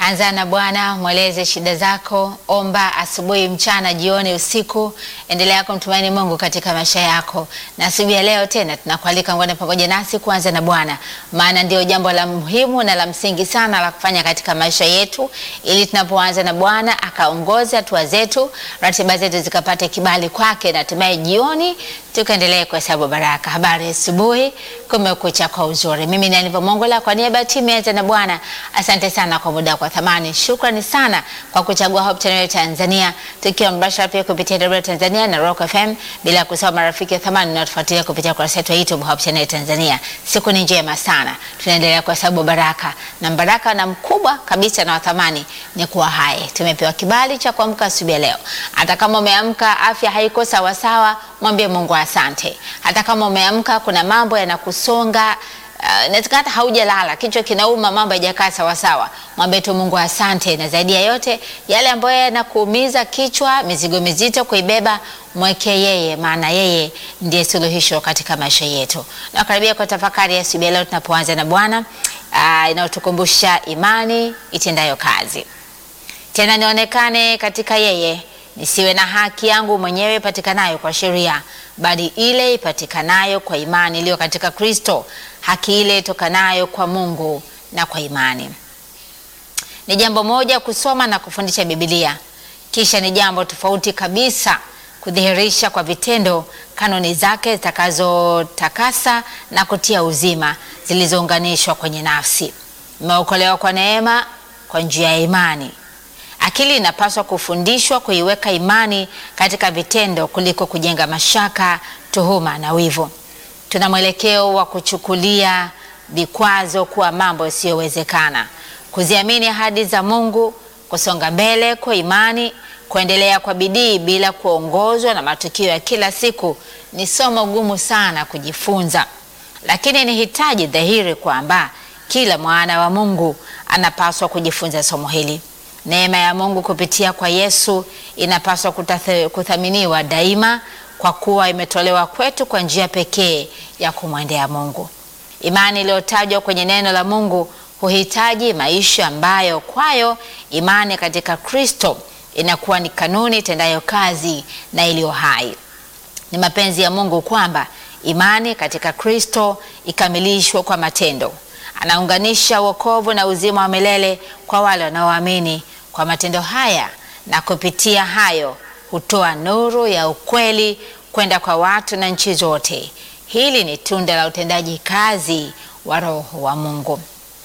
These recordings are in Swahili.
Anza na Bwana, mweleze shida zako, omba asubuhi, mchana, jioni, usiku. Endelea kumtumaini Mungu katika maisha yako, na asubuhi ya leo tena tunakualika ngone pamoja nasi kuanza na Bwana, maana ndio jambo la muhimu na la msingi sana la kufanya katika maisha yetu, ili tunapoanza na Bwana akaongoze hatua zetu, ratiba zetu zikapate kibali kwake, na hatimaye jioni tukaendelee kuhesabu baraka. Habari asubuhi, kumekucha kwa uzuri. Mimi ni Aniva Mongola kwa niaba ya timu ya Anza na Bwana, asante sana kwa muda kwa thamani. Shukrani sana kwa kuchagua Hope Channel Tanzania, tukiwa mbashara pia kupitia Radio Tanzania na Rock FM, bila kusahau marafiki wa thamani na tufuatilia kupitia kurasa yetu ya YouTube Hope Channel Tanzania. Siku ni njema sana, tunaendelea kuhesabu baraka na baraka, na mkubwa kabisa na wa thamani ni kuwa hai. Tumepewa kibali cha kuamka asubuhi ya leo. Hata kama umeamka afya haiko sawa sawa, mwambie Mungu asante. Hata kama umeamka kuna mambo yanakusonga inawezekana uh, hata haujalala, kichwa kinauma, mambo hayajakaa sawa sawa, mwambie tu Mungu asante. Na zaidi ya yote, yale ambayo yanakuumiza kichwa, mizigo mizito kuibeba, mweke yeye, maana yeye ndiye suluhisho katika maisha yetu. Na karibia kwa tafakari ya asubuhi leo tunapoanza na Bwana uh, inayotukumbusha imani itendayo kazi. Tena nionekane katika yeye, nisiwe na haki yangu mwenyewe ipatikanayo kwa sheria, bali ile ipatikanayo kwa imani iliyo katika Kristo, haki ile itokanayo kwa Mungu na kwa imani. Ni jambo moja kusoma na kufundisha Biblia, kisha ni jambo tofauti kabisa kudhihirisha kwa vitendo kanuni zake zitakazotakasa na kutia uzima, zilizounganishwa kwenye nafsi. Mmeokolewa kwa neema kwa njia ya imani. Akili inapaswa kufundishwa kuiweka imani katika vitendo kuliko kujenga mashaka, tuhuma na wivu. Tuna mwelekeo wa kuchukulia vikwazo kuwa mambo yasiyowezekana, kuziamini ahadi za Mungu, kusonga mbele kwa imani, kuendelea kwa bidii bila kuongozwa na matukio ya kila siku ni somo gumu sana kujifunza, lakini ni hitaji dhahiri kwamba kila mwana wa Mungu anapaswa kujifunza somo hili. Neema ya Mungu kupitia kwa Yesu inapaswa kuthaminiwa daima kwa kuwa imetolewa kwetu kwa njia pekee ya kumwendea Mungu. Imani iliyotajwa kwenye neno la Mungu huhitaji maisha ambayo kwayo imani katika Kristo inakuwa ni kanuni itendayo kazi na iliyo hai. Ni mapenzi ya Mungu kwamba imani katika Kristo ikamilishwe kwa matendo. Anaunganisha wokovu na uzima wa milele kwa wale wanaoamini kwa matendo haya, na kupitia hayo hutoa nuru ya ukweli kwenda kwa watu na nchi zote. Hili ni tunda la utendaji kazi wa Roho wa Mungu.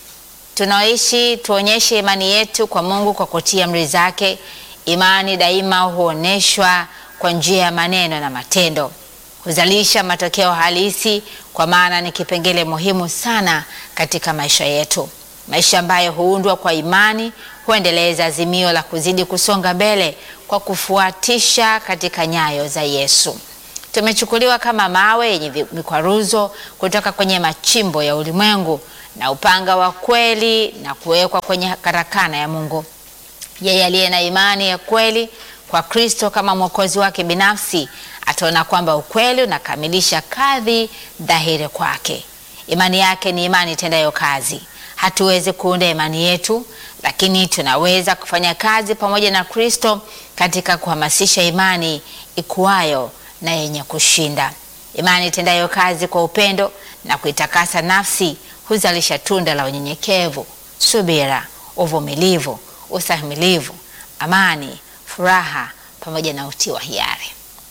Tunaoishi tuonyeshe imani yetu kwa Mungu kwa kutii amri zake. Imani daima huonyeshwa kwa njia ya maneno na matendo, huzalisha matokeo halisi, kwa maana ni kipengele muhimu sana katika maisha yetu. Maisha ambayo huundwa kwa imani huendeleza azimio la kuzidi kusonga mbele kwa kufuatisha katika nyayo za Yesu. Tumechukuliwa kama mawe yenye mikwaruzo kutoka kwenye machimbo ya ulimwengu na upanga wa kweli na kuwekwa kwenye karakana ya Mungu. Yeye aliye na imani ya kweli kwa Kristo kama mwokozi wake binafsi ataona kwamba ukweli unakamilisha kadhi dhahiri kwake. Imani yake ni imani itendayo kazi. Hatuwezi kuunda imani yetu, lakini tunaweza kufanya kazi pamoja na Kristo katika kuhamasisha imani ikuayo na yenye kushinda. Imani itendayo kazi kwa upendo na kuitakasa nafsi huzalisha tunda la unyenyekevu, subira, uvumilivu, ustahimilivu, amani, furaha pamoja na utii wa hiari.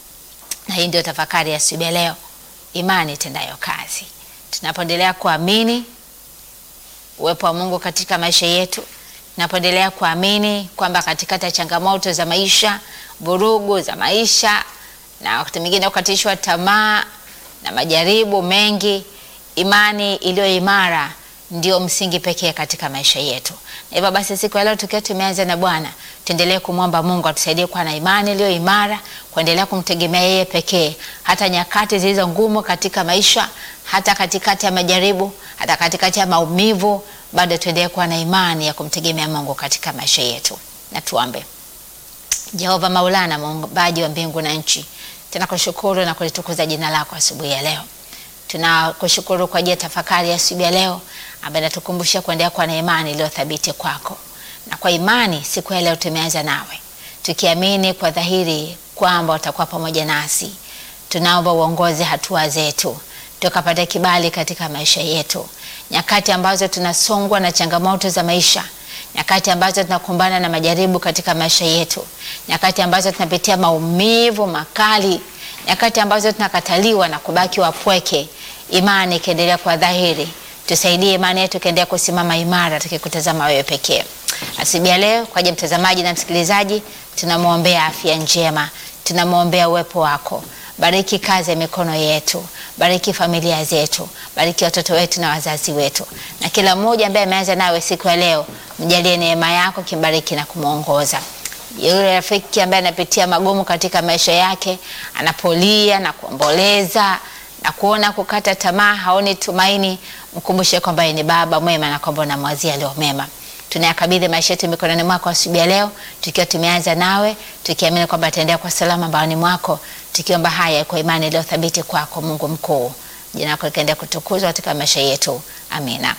Na hii ndio tafakari ya asubuhi ya leo, imani itendayo kazi. Tunapoendelea kuamini uwepo wa Mungu katika maisha yetu, tunapoendelea kuamini kwamba katikati ya changamoto za maisha, vurugu za maisha, na wakati mwingine kukatishwa tamaa na majaribu mengi, imani iliyo imara ndio msingi pekee katika maisha yetu. Na hivyo basi, siku ya leo tukiwa tumeanza na Bwana, tuendelee kumwomba Mungu atusaidie kuwa na imani iliyo imara, kuendelea kumtegemea yeye pekee, hata nyakati zilizo ngumu katika maisha, hata katikati ya majaribu, hata katikati ya maumivu, bado tuendelee kuwa na imani ya kumtegemea Mungu katika maisha yetu. Na tuombe. Jehova Maulana, muumbaji wa mbingu na nchi, tunakushukuru na kulitukuza jina lako asubuhi ya leo. Tunakushukuru kwa ajili ya tafakari ya asubuhi ya leo ambaye natukumbusha kuendelea kuwa na imani iliyo thabiti kwako. na kwa imani siku ya leo tumeanza nawe, tukiamini kwa dhahiri kwamba utakuwa pamoja nasi. Tunaomba uongoze hatua zetu, tukapata kibali katika maisha yetu, nyakati ambazo tunasongwa na changamoto za maisha, nyakati ambazo tunakumbana na majaribu katika maisha yetu, nyakati ambazo tunapitia maumivu makali, nyakati ambazo tunakataliwa na kubaki wapweke, imani ikiendelea kwa dhahiri. Tusaidie imani yetu ikiendelea kusimama imara, tukikutazama wewe pekee. Asubuhi ya leo, kwa ajili ya mtazamaji na msikilizaji, tunamwombea afya njema, tunamwombea uwepo wako. Bariki kazi ya mikono yetu, bariki familia zetu, bariki watoto wetu na wazazi wetu, na kila mmoja ambaye ameanza nawe siku ya leo, mjalie neema yako, kimbariki na kumwongoza. Yule rafiki ambaye anapitia magumu katika maisha yake, anapolia na kuomboleza na kuona kukata tamaa, haoni tumaini, mkumbushe kwamba yeye ni Baba mwema na kwamba unamwazia leo mema. Tunayakabidhi maisha yetu mikononi mwako asubuhi ya leo, tukiwa tumeanza nawe, tukiamini kwamba ataendea kwa salama mbaoni mwako, tukiomba haya kwa imani iliyo thabiti kwako, Mungu mkuu. Jina lako likaendelea kutukuzwa katika maisha yetu, amina.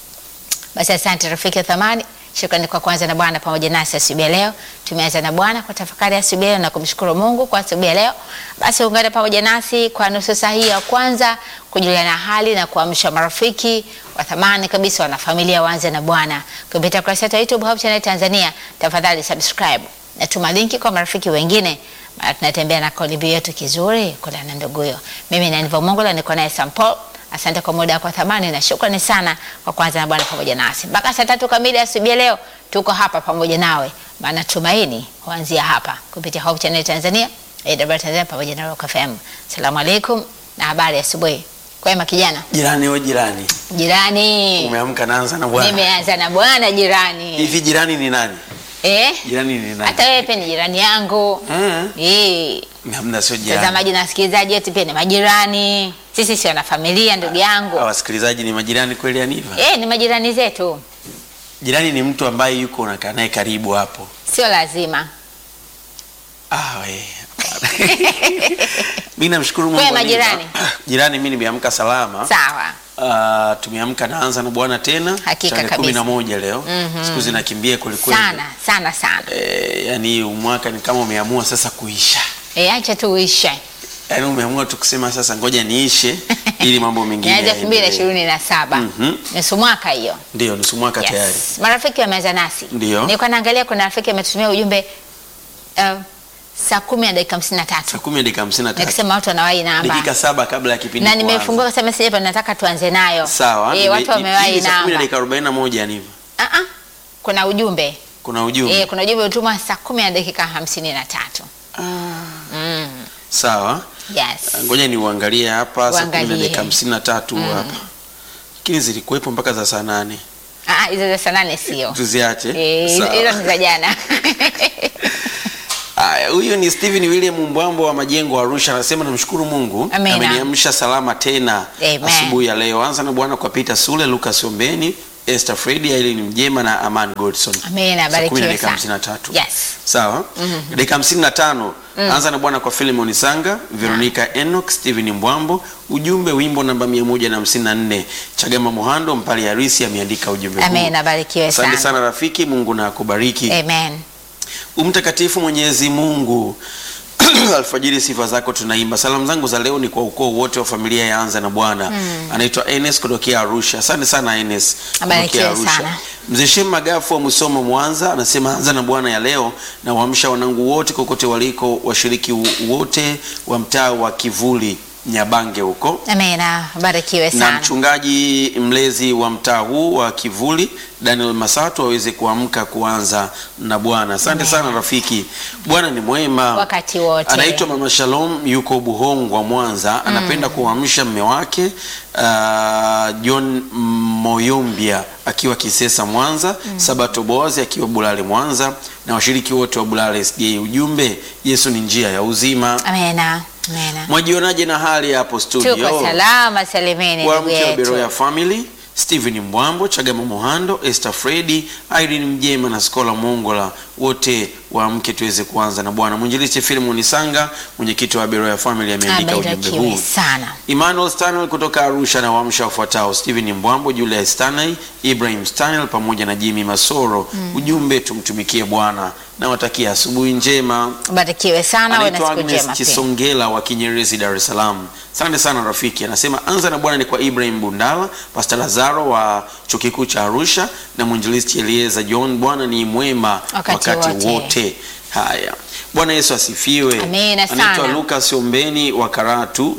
Basi asante rafiki wa thamani, shukrani kwa kwanza na Bwana pamoja nasi asubuhi ya leo. Tumeanza na Bwana kwa tafakari asubuhi ya leo na kumshukuru Mungu kwa asubuhi ya leo. Basi ungane pamoja nasi kwa nusu saa hii ya kwanza kujuliana hali na kuamsha marafiki wa thamani kabisa, wana familia waanze na Bwana kupitia kurasa yetu ya YouTube Hope Channel Tanzania. Tafadhali subscribe na tuma linki kwa marafiki wengine, maana tunatembea na kauli mbiu yetu kizuri kula na nduguyo. Mimi ni Aniva Mongola, niko naye Sampo. Asante kwa muda wako thamani na shukrani sana kwa kwanza na Bwana pamoja nasi mpaka saa tatu kamili asubuhi ya leo. Tuko hapa pamoja nawe, maana tumaini huanzia hapa kupitia Hope Channel Tanzania, AWR Tanzania pamoja na Rock FM. Asalamu alaikum na habari asubuhi. Kwema kijana? Jirani we jirani, Jirani, umeamka naanza na bwana. nimeanza na bwana jirani. Hivi jirani ni nani? Eh? Jirani ni nani? Hata wewe pia ni jirani yangu. Mm. Eh. Hamna, sio jirani. Mtazamaji na wasikilizaji wetu pia ni majirani. Sisi si wana familia ndugu yangu. Hawa wasikilizaji ni majirani kweli Aniva? Eh, ni majirani zetu. Jirani ni mtu ambaye yuko unakaa naye karibu hapo. Sio lazima. Ah, we. Mimi namshukuru Mungu. Kwema, Aniva. jirani? Jirani, mimi nimeamka salama. Sawa. Ah, tumeamka naanza na bwana tena. Hakika Tarehe kabisa. kumi na moja leo. Mhm. Siku zinakimbia kweli kweli. Sana, sana sana. Eh, yani huu mwaka ni kama umeamua sasa kuisha. Eh, acha tu uishe. Yaani umeamua tu kusema sasa ngoja niishe ili mambo mengine. Inaanza elfu mbili na yaendelee. ishirini na saba. Mhm. Nusu mwaka hiyo. Ndio nusu mwaka tayari. Yes. Marafiki wameanza nasi. Ndio. Nilikuwa naangalia kuna rafiki ametumia ujumbe uh, saa kumi na dakika hamsini na Saa tatu kumi na dakika hamsini na tatu. nikisema watu wanawahi namba Dakika saba kabla ya kipindi na kuanza. nimefungua kasema sasa hapa nataka tuanze nayo. Sawa. Eh, ni- watu ni- wamewahi hivi saa kumi na namba. dakika arobaini na moja ni hivyo. Ah ah. Kuna ujumbe. Kuna ujumbe. Eh, kuna ujumbe utumwa saa kumi na dakika hamsini na tatu. Mm. Sawa. Yes. Ngoja ni uangalie hapa saa kumi na Uangalie. dakika hamsini na tatu hapa. Lakini zilikuwepo mpaka za saa nane. Ah, ah, hizo za saa nane sio. Tuziache. Eh, hizo Sawa. hizo ni za jana. Haya, huyu ni Steven William Mbwambo wa Majengo Arusha, anasema namshukuru Mungu Amina. ameniamsha salama tena Amen. asubuhi ya leo. Anza na Bwana kwa Peter Sule, Lucas Ombeni, Esther Fredi, Aileen Mjema na Aman Godson. Amina, Saa kumi na barikiwe dakika sana. hamsini na tatu. Yes. Sawa. Dakika hamsini na tano. Anza na Bwana kwa Philemon Sanga, Veronica Enoch, Steven Mbwambo. Ujumbe wimbo namba mia moja na hamsini na nne. Chagama Muhando Mpali Harisi ameandika ujumbe huu. Amina, barikiwe Asante sana. sana rafiki, Mungu na akubariki. Amen. Umtakatifu Mwenyezi Mungu, alfajiri sifa zako tunaimba. Salamu zangu za leo ni kwa ukoo wote wa familia ya Anza na Bwana. Anaitwa Enes kutokea Arusha. Asante sana Enes Abarikiwe kutokea Arusha. sana. Mzee Shem Magafu wa Musoma Mwanza anasema Anza na Bwana ya leo na waamsha wanangu wote kokote waliko, washiriki wote wa mtaa wa Kivuli Nyabange huko Amina, barikiwe na sana. mchungaji mlezi wa mtaa huu wa Kivuli Daniel Masatu aweze kuamka kuanza na Bwana. Asante sana rafiki, Bwana ni mwema Wakati wote. Anaitwa Mama Shalom, yuko Buhongwa Mwanza, anapenda kuamsha mme wake uh, John Moyombia akiwa Kisesa Mwanza, Sabato Boazi akiwa Bulale Mwanza na washiriki wote wa Bulale SDA. Ujumbe, Yesu ni njia ya uzima. Amina. Amina. Mwajionaje na hali hapo studio? Tuko salama salimini kwa ndugu mke wa yetu. Beroya Family Steven Mbwambo, Chagama Muhando, Esther Fredi, Irene Mjema na Skola Mongola, wote waamke tuweze kuanza na Bwana. Mwinjilisti Filimon Sanga, mwenyekiti wa Beroya Family ameandika ujumbe Abarikiwe huu. sana. Emmanuel Stanley kutoka Arusha na waamsha wafuatao: Steven Mbwambo, Julius Stanley, Ibrahim Stanley pamoja na Jimmy Masoro. Ujumbe tumtumikie Bwana na watakia asubuhi njema. Barikiwe sana, uwe na Anaitwa siku Agnes njema pia. Chisongela wa Kinyerezi, Dar es Salaam. Asante sana rafiki. Anasema anza na Bwana ni kwa Ibrahim Bundala, Pastor Lazaro wa chuo kikuu cha Arusha na mwinjilisti Elieza John. Bwana ni mwema Wakati wakati, wote. wote. Haya, Bwana Yesu asifiwe. Amina sana. Anaitwa Lucas Ombeni wa Karatu.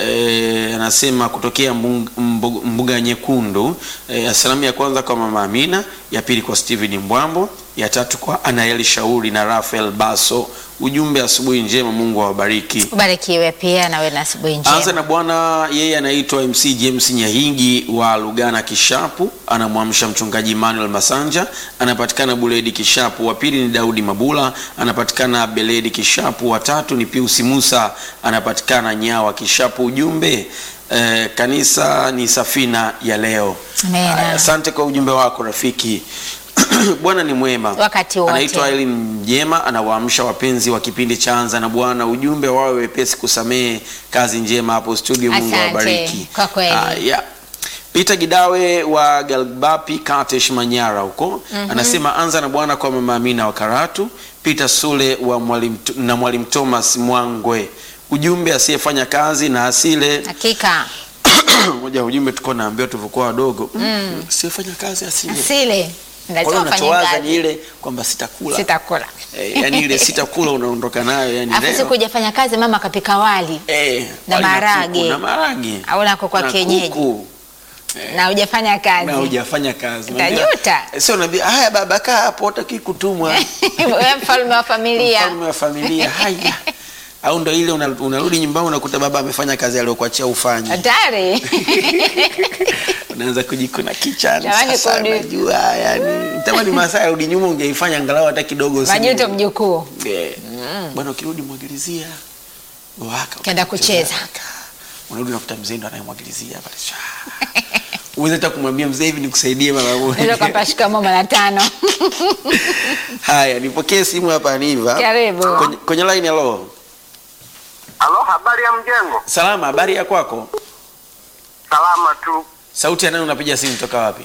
E, anasema kutokea Mbung- Mbu- mbuga nyekundu. E, salamu ya kwanza kwa mama Amina, ya pili kwa Steven Mbwambo, ya tatu kwa Anaeli Shauri na Rafael Baso. Ujumbe asubuhi njema, Mungu awabariki. Ubarikiwe pia na uwe na asubuhi Anza njema. na Bwana, yeye anaitwa MC James Nyahingi wa Lugana Kishapu, anamwamsha mchungaji Emmanuel Masanja, anapatikana Buledi Kishapu. Wa pili ni Daudi Mabula, anapatikana Beledi Kishapu. Wa tatu ni Pius Musa, anapatikana Nyawa Kishapu. Ujumbe eh, kanisa ni safina ya leo. Amen. Haya, Asante kwa ujumbe wako rafiki. Bwana ni mwema Wakati wote. Anaitwa Eileen Mjema, anawaamsha wapenzi wa kipindi cha Anza na Bwana. Ujumbe wawe wepesi kusamehe. Kazi njema hapo studio, Mungu Asante, awabariki. kwa kweli. Haya. Peter Gidawe wa Galbapi Katesh Manyara huko anasema anza na Bwana kwa mama Amina wa Karatu, Peter Sule wa mwalimu na mwalimu Thomas Mwangwe. Ujumbe asiyefanya kazi na asile Hakika moja ujumbe tuko naambiwa tulivyokuwa wadogo mm. asiyefanya kazi asile. asile Kwa hiyo lazima ufanye unachowaza kazi. ni ile kwamba sitakula Sitakula. Eh, yani ile sitakula unaondoka nayo yani Afu leo. siku hujafanya kazi, mama kapika wali Eh, na wali maharage. kuku, na maharage au nako kwa na kienyeji kuku, na hujafanya kazi. na hujafanya kazi Utajuta. Eh, sio naambia haya baba kaa hapo utaki kutumwa Wewe mfalme wa familia. mfalme wa familia haya au ndo ile una- unarudi nyumbani unakuta baba amefanya kazi aliyokuachia ufanye Hatari. unaanza kujikuna kichani Jamani, sasa kurudi- najua yani tamani masaa yarudi nyuma ungeifanya angalau hata kidogo usije- Majuto mjukuu. Eh, bwana ukirudi mwagilizia waka Kenda kucheza. unarudi nakuta mzee ndo anayemwagilizia pale Sha. uweze hata kumwambia mzee hivi nikusaidie mara Ndio moja kampa shikamoo mara tano. haya nipokee simu hapa Aniva Karibu. kwenye, kwenye line hello Halo, habari ya mjengo? salama habari ya kwako Salama tu. sauti ya nani unapiga simu toka wapi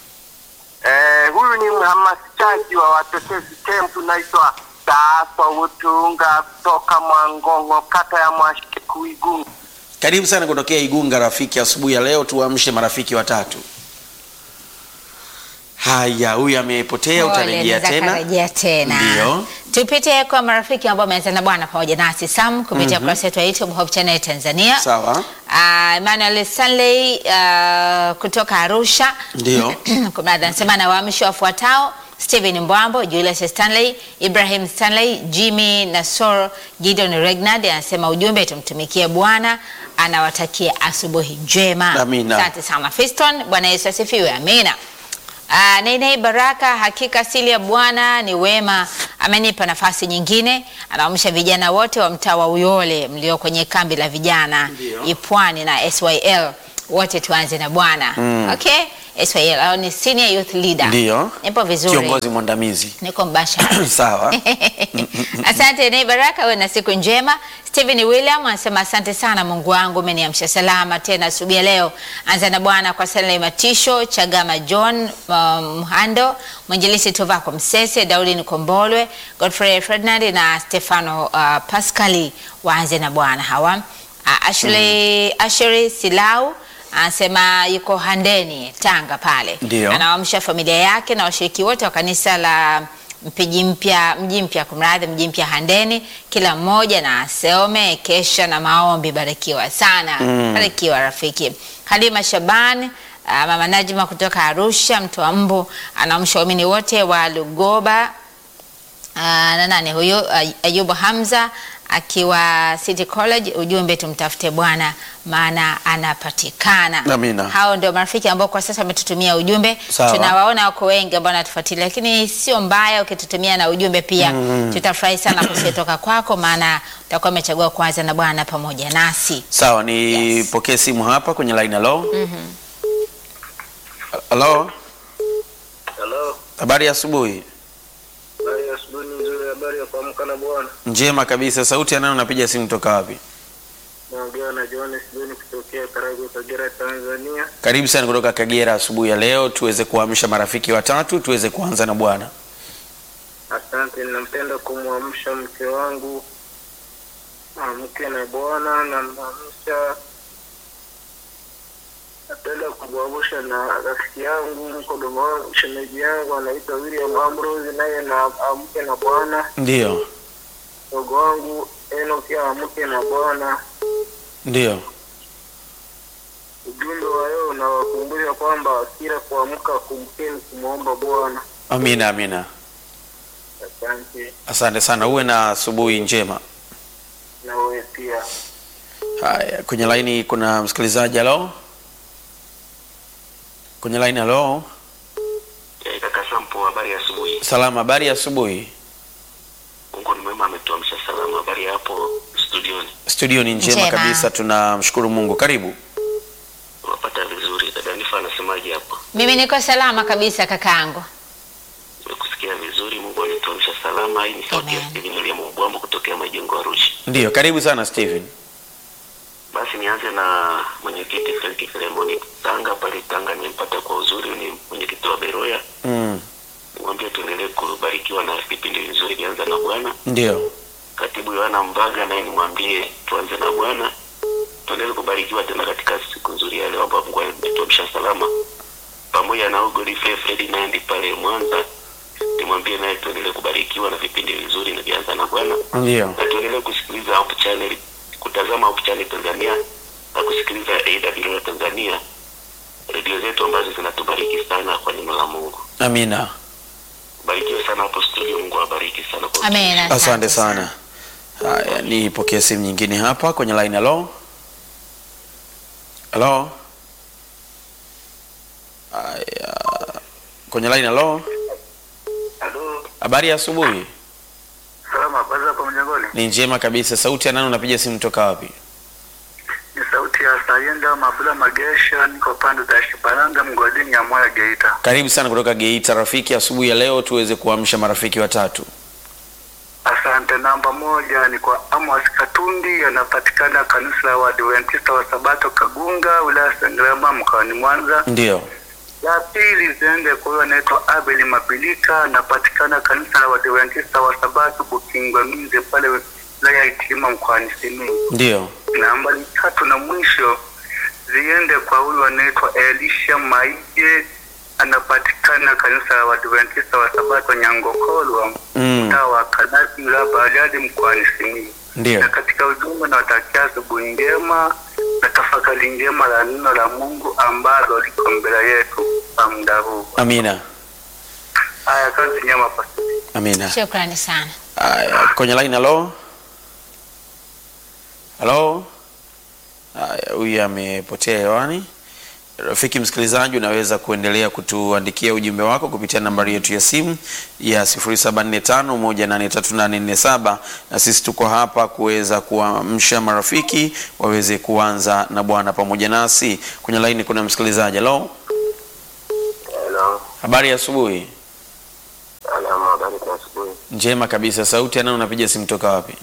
Eh, huyu ni mhamasishaji wa watetezi kempu, naitwa Daaswa Utunga kutoka Mwangongo, kata ya Mwashiku, Igunga. karibu sana kutokea Igunga rafiki asubuhi ya leo tuamshe marafiki watatu haya huyu amepotea Pole, utarejea naweza tena karejea tena. Ndio. Tupitie kwa marafiki ambao wameanza na Bwana pamoja nasi Sam kupitia kurasa yetu ya YouTube Hope Channel Tanzania. sawa Ah, Emmanuel Stanley ah, kutoka Arusha Ndio. Kumradhi, anasema na waamshi wafuatao Stephen Mbwambo, Julius Stanley, Ibrahim Stanley, Jimmy Nasor, Gideon Regnard anasema ujumbe tumtumikie Bwana, anawatakia asubuhi njema. Amina. Asante sana Fiston, Bwana Yesu asifiwe. Amina. Ah, Nene Baraka, hakika asili ya Bwana ni wema, amenipa nafasi nyingine. Anaamsha vijana wote wa mtaa wa Uyole mlio kwenye kambi la vijana Ndio. Ipwani na SYL, wote tuanze na Bwana. Okay, SYL au ni senior youth leader. ndio Nipo vizuri, kiongozi mwandamizi niko mbashara. sawa Asante Nei Baraka, uwe na siku njema. Stephen William anasema asante sana Mungu wangu, umeniamsha salama tena asubuhi ya leo. Anza na Bwana kwa Stanley Matisho, Chagama John um, Mhando, Mwinjilisi Tovako Msese, Daudi Nikombolwe, Godfrey Ferdinand na Stefano uh, Pascali waanze na Bwana hawa. Uh, Ashley, Ashley Silau anasema yuko Handeni Tanga pale Ndio. anawaamsha familia yake na washiriki wote wa kanisa la mpiji mpya mji mpya kumradhi mji mpya Handeni, kila mmoja na asome kesha na maombi. Barikiwa sana barikiwa rafiki. Halima Shaban ah, mama Najma kutoka Arusha mtoa mbu anaamsha waumini wote wa Lugoba Ah, na nani huyu Ay- Ayubu Hamza akiwa City College, ujumbe tumtafute Bwana maana anapatikana. Amina. Hao ndio marafiki ambao kwa sasa wametutumia ujumbe. Sawa. Tunawaona wako wengi ambao wanatufuatilia, lakini sio mbaya ukitutumia na ujumbe pia. Tutafurahi sana kusietoka kwako, maana utakuwa umechagua kuanza na Bwana pamoja nasi. sawa nipokee simu hapa kwenye line hello Halo, Halo, habari ya asubuhi. habari ya asubuhi nzuri, habari ya kuamka na Bwana. Njema kabisa. Sauti ya nani unapiga simu toka wapi? Naongea na Johannes John kutokea Karagwe, Kagera, Tanzania. Karibu sana kutoka Kagera asubuhi ya leo, tuweze kuamsha marafiki watatu, tuweze kuanza na Bwana. Asante, ninampenda kumwamsha mke wangu amke na Bwana, namwamsha. Napenda kumwamsha na rafiki yangu mkodomo wangu shemeji yangu anaitwa William Ambrose, naye na amke na Bwana. Ndiyo, Mdogo wangu Enoki amke na Bwana. ndiyo. Ujumbe wa leo unawakumbusha kwamba kila kuamka kumkeni kumwomba Bwana. Amina, amina. Asante Asante sana, uwe na asubuhi njema. na wewe pia. Haya, kwenye laini kuna msikilizaji. Halo, kwenye laini. Halo, Eh, Kaka Sampo, habari ya asubuhi. salama. Habari ya asubuhi. Mungu ni mwema, ametuamsha salama. Habari ya hapo studioni, Studio ni njema Njema. kabisa, tunamshukuru Mungu. Karibu. unapata vizuri. Dada Nifa anasemaje hapo? Mimi niko salama kabisa kakaangu. Nimekusikia vizuri. Mungu ametuamsha salama. Hii ni sauti ya Amen. Steven William Ubwambo kutokea Majengo Arusha. Ndiyo, karibu sana Steven. Basi nianze na mwenyekiti Frank Filemoni Tanga pale Tanga, nimempata kwa uzuri, ni mwenyekiti wa Beroya. Mm, Nimwambia tuendelee kubarikiwa na vipindi vizuri vianza na Bwana. ndiyo, Katibu Yohana Mbaga naye nimwambie tuanze na Bwana, tuendelee kubarikiwa tena katika siku nzuri ya leo ambapo Mungu ametuamsha salama, pamoja na hugo Godfrey Ferdinand pale Mwanza, nimwambie naye tuendelee kubarikiwa na vipindi vizuri na vianza na Bwana, ndiyo. na tuendelee kusikiliza Hope Channel, kutazama Hope Channel Tanzania na kusikiliza AWR Tanzania, redio zetu ambazo zinatubariki sana kwa neno la Mungu. Amina. Barikiwe sana hapo studio, Mungu awabariki sana kwa Amen. Asante sana. Haya, nipokee simu nyingine hapa kwenye line. Halo, halo. Haya, kwenye line. Halo, Halo, habari ya asubuhi. salama kwanza hapo mjengoni. Ni njema kabisa. Sauti ya nani unapiga simu toka wapi? Ni sauti ya Sayenda Mabula Magesha, niko pande za Shibalanga mgodini ya Moya Geita. Karibu sana kutoka Geita. Rafiki, asubuhi ya leo tuweze kuamsha marafiki watatu. Asante. Namba moja ni kwa Amos Katundi, anapatikana kanisa la Waadventista wa Sabato Kagunga, wilaya ya Sengerema, mkoani Mwanza. Ndiyo, La pili ziende kwa huyo anaitwa Abel Mabilika, anapatikana kanisa la Waadventista wa Sabato Bukingwa Minze, pale wilaya ya Itilima, mkoani Simiyu. ndiyo, Nambari tatu na mwisho ziende kwa huyu anaitwa Elisha Maije, anapatikana kanisa la Waadventista wa Sabato Nyangokolwa, mm, mtaa wa Kanasi, wilaya ya Bariadi, mkoani Simiyu. ndiyo. Na katika ujumbe nawatakia asubuhi njema na tafakari njema la neno la Mungu ambalo liko mbele yetu kwa muda huu. Amina, Haya, kazi njema pastor. amina. Shukrani sana. Haya, kwenye line. Halo, halo. Haya, huyu amepotea hewani. Rafiki msikilizaji, unaweza kuendelea kutuandikia ujumbe wako kupitia nambari yetu ya simu ya 0745183847 na sisi tuko hapa kuweza kuamsha marafiki waweze kuanza na Bwana pamoja nasi. Kwenye laini kuna msikilizaji. Halo, Hello. habari ya asubuhi. Salama, habari za asubuhi. Njema kabisa. Sauti ya nani unapiga simu toka wapi?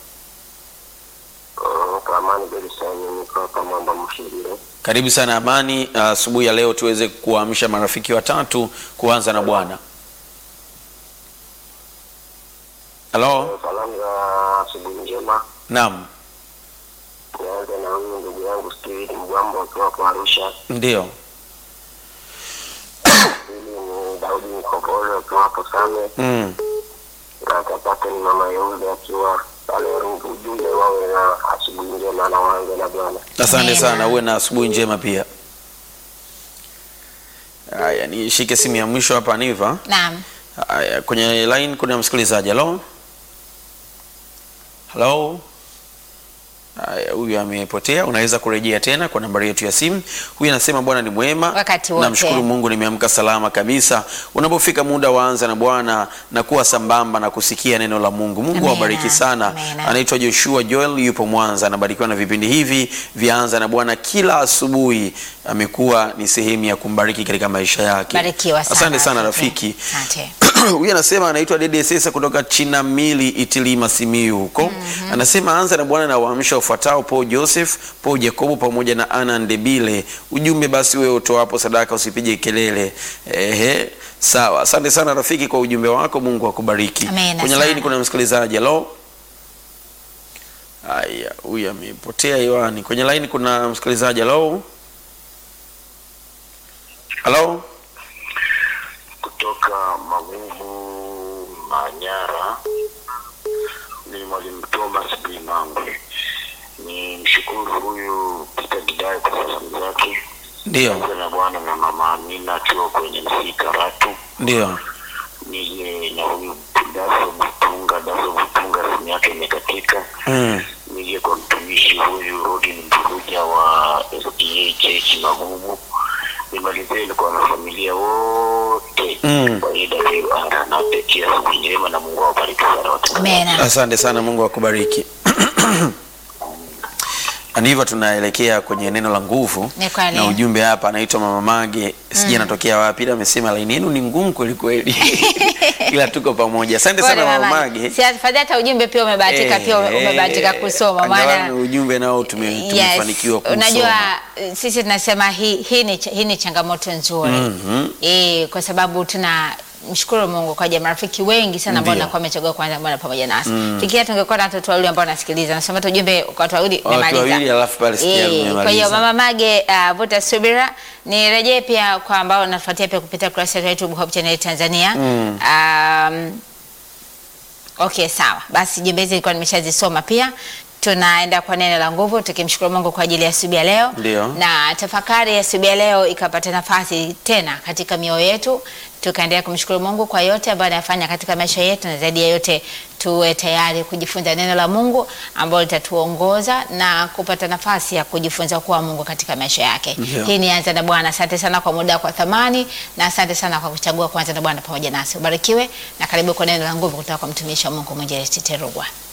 Uh, Amani Belisani, niko hapa Mwamba Mshirire. Karibu sana Amani. Asubuhi ya leo tuweze kuamsha marafiki watatu kuanza na Bwana. Halo, Salamu za asubuhi njema. naam, Nianze na huyu ndugu yangu Steven Mbwambo akiwa kwa Arusha. ndio, Pili ni Daudi Mkopolo akiwa hapo Same. mm. Na tatatu ni mama Yeude akiwa pale Rungu. Ujumbe wawe na asubuhi njema na waanze na Bwana. Asante Amina. sana, uwe na asubuhi njema pia. Haya, nishike simu ya mwisho hapa Niva. Naam. Haya, kwenye line kuna msikilizaji. Halo, halo. Haya, huyu amepotea. Unaweza kurejea tena kwa nambari yetu ya simu. Huyu anasema Bwana ni mwema, Wakati wote. namshukuru Mungu nimeamka salama kabisa. Unapofika muda waanza na Bwana na kuwa sambamba na kusikia neno la Mungu. Mungu Amina, awabariki sana. amina. Anaitwa Joshua Joel, yupo Mwanza, anabarikiwa na vipindi hivi vyaanza na Bwana kila asubuhi. Amekuwa ni sehemu ya kumbariki katika maisha yake. Barikiwa sana. Asante sana rafiki. Asante. Huyu anasema anaitwa Dede Sesa kutoka Chinamili Itilima Simiyu huko. Anasema anza na Bwana na waamsha ufuatao Paul Joseph, Paul Jacobo pamoja na Ana Ndebile. Ujumbe basi wewe utoapo sadaka usipige kelele. Ehe. Sawa. Asante sana rafiki kwa ujumbe wako. Mungu akubariki. Amina Kwenye sana. laini kuna msikilizaji. Hello. Haya, huyu amepotea hewani. Kwenye laini kuna msikilizaji. Hello. Hello. kutoka Magumu Manyara. Ni mwalimu Thomas B. Mangwe. Ni mshukuru huyu Peter Gidai kwa salamu zake Ndio. Pamoja na bwana na mama Amina akiwa kwenye msi Karatu. Ndio. Nije na huyu Daso Butunga, Daso Butunga simu yake imekatika. Mm. Nije kwa mtumishi huyu Rodin Mpuruja wa SDA Church Magumu. Nimalizeni kwa wanafamilia wote Mm. kwa AWR na pekee siku njema na Mungu awabariki sana watu. Amina. Asante sana, Mungu akubariki. Ni hivyo tunaelekea kwenye neno la nguvu Ni kweli. na ujumbe hapa anaitwa Mama Mage, sijui anatokea wapi, ila amesema laini yenu ni ngumu kweli kweli, ila tuko pamoja. Asante sana Pole Mama mama. Mage. Si afadhali hata ujumbe pia umebahatika pia ume- Eh, umebahatika kusoma angalau maana ni ujumbe nao tume- tumefanikiwa kusoma. Unajua eh, sisi tunasema hii hii ni, ch- hii ni changamoto nzuri Mhm. eh, kwa sababu tuna mshukuru Mungu kwa ajili ya marafiki wengi sana ambao Ndio. wanakuwa wamechagua kwanza Bwana pamoja nasi. Fikiria tungekuwa na watoto wawili ambao wanasikiliza. Nasema tu ujumbe kwa watu wawili Watu umemaliza. wawili alafu pale sikia Eh, mmemaliza. Kwa hiyo Mama Mage uh, vuta subira. Nirejee pia kwa ambao nafuatia pia kupitia kurasa yetu ya YouTube Hope Channel Tanzania. Um, Okay, sawa. Basi jumbe hizi nilikuwa nimeshazisoma pia. Tunaenda kwa neno la nguvu tukimshukuru Mungu kwa ajili ya asubuhi ya leo. Ndio. Na tafakari ya asubuhi ya leo ikapata nafasi tena katika mioyo yetu. Tukaendelea kumshukuru Mungu kwa yote ambayo anafanya katika maisha yetu na zaidi ya yote tuwe tayari kujifunza neno la Mungu ambalo litatuongoza na kupata nafasi ya kujifunza kuwa Mungu katika maisha yake. Ndio. Hii ni Anza na Bwana. Asante sana kwa muda kwa thamani na asante sana kwa kuchagua kuanza na Bwana pamoja nasi. Ubarikiwe na karibu kwa neno la nguvu kutoka kwa mtumishi wa Mungu Mwinjilisti Terugwa.